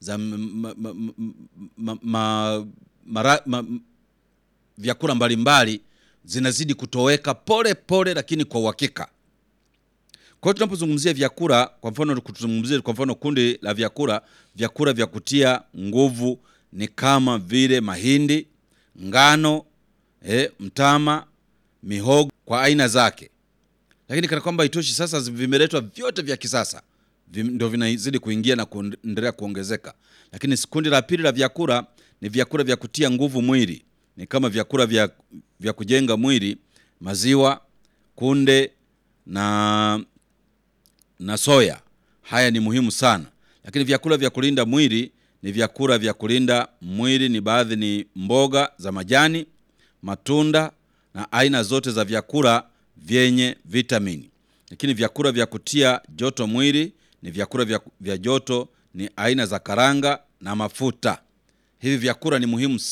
za m- ma, ma, ma, ma, mara, ma, vyakula mbalimbali zinazidi kutoweka pole pole, lakini kwa uhakika. Kwa hiyo tunapozungumzia vyakula, kwa mfano kutuzungumzia kwa mfano kundi la vyakula, vyakula vya kutia nguvu ni kama vile mahindi, ngano, eh, mtama, mihogo kwa aina zake. Lakini kana kwamba itoshi, sasa vimeletwa vyote vya kisasa vim- ndio vinazidi kuingia na kuendelea kuongezeka. Lakini kundi la pili la vyakula ni vyakula vya kutia nguvu mwili, ni kama vyakula vya, vya kujenga mwili, maziwa, kunde na na soya. Haya ni muhimu sana, lakini vyakula vya kulinda mwili ni vyakula vya kulinda mwili ni baadhi ni mboga za majani, matunda na aina zote za vyakula vyenye vitamini. Lakini vyakula vya kutia joto mwili ni vyakula vya, vya joto ni aina za karanga na mafuta. Hivi vyakula ni muhimu